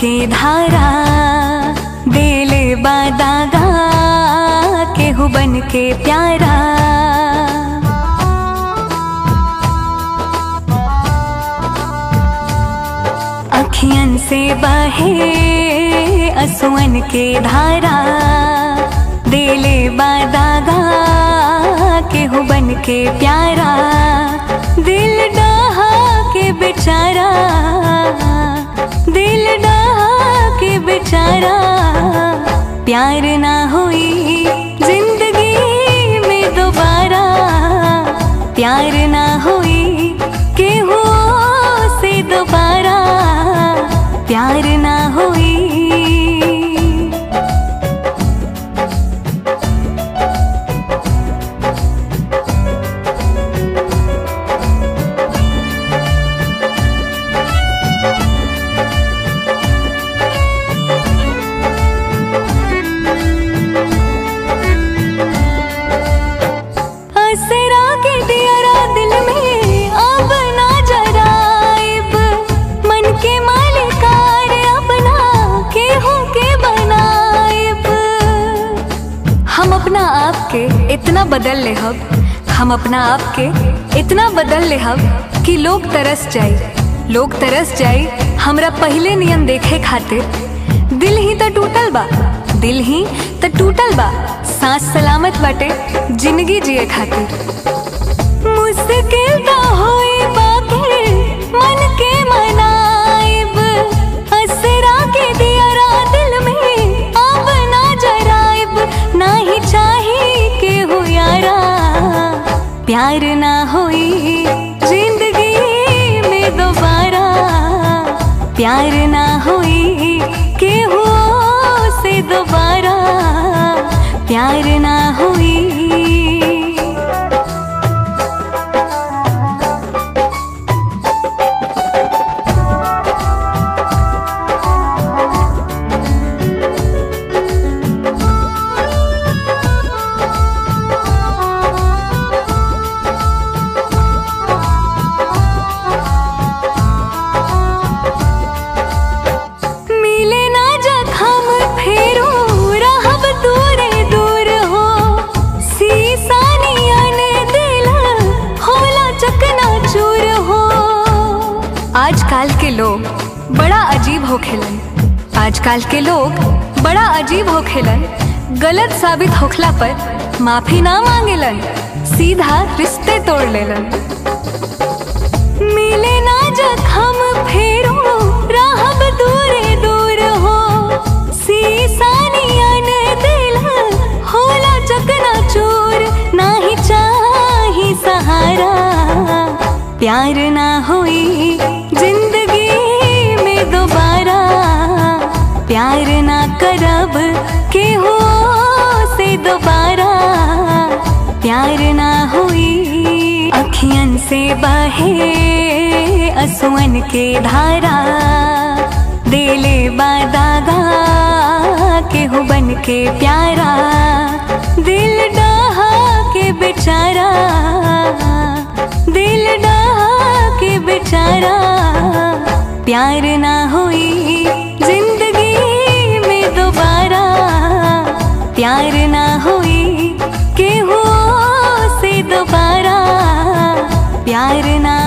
के धारा देले बादागा केहू बन के प्यारा अखियन से बहे असुअन के धारा देले बादागा केहू बन के प्यारा दिल डहा के बेचारा दिल डहा के बेचारा प्यार ना हुई जिंदगी में दोबारा प्यार ना हुई केहू से दोबारा प्यार ना हुई असरा के दियरा दिल में अब ना जराइब मन के मालिकार अपना केहू के बनाइब हम अपना आप के इतना बदल ले हब हम अपना आप के इतना बदल ले हब कि लोग तरस जाए लोग तरस जाए हमरा पहले नियम देखे खातिर दिल ही तो टूटल बा दिल ही तो टूटल बा सांस सलामत बाटे जिंदगी जिए खातिर मुश्किल तो होई बाकी मन के मनाइब असरा के दियरा दिल में अब ना जराइब ना ही चाही के हो यारा प्यार ना होई जिंदगी में दोबारा प्यार ना हुई केहू से दोबारा प्यार ना हुई मिले ना जखम फेरू रहब दूरे दूर हो सीसा नियन दिल होला चकना चूर हो आजकल के लोग बड़ा अजीब हो खेलन आजकल के लोग बड़ा अजीब हो खेलन गलत साबित होखला पर माफी ना मांगेलन सीधा रिश्ते तोड़ लेलन मिले ना जखम फेरू रहब दूरे दूर हो सीसा नियन दिल होला चकना चूर ना ही चाही सहारा प्यार ना हुई जिंदगी में दोबारा प्यार ना करब केहू से दोबारा प्यार ना हुई अखियन से बहे असुअन के धारा देले बादागा केहू बन के प्यारा दिल डहा के बेचारा दिल डहा के बेचारा प्यार ना हुई जिंदगी में दोबारा प्यार ना हुई केहू से दोबारा प्यार ना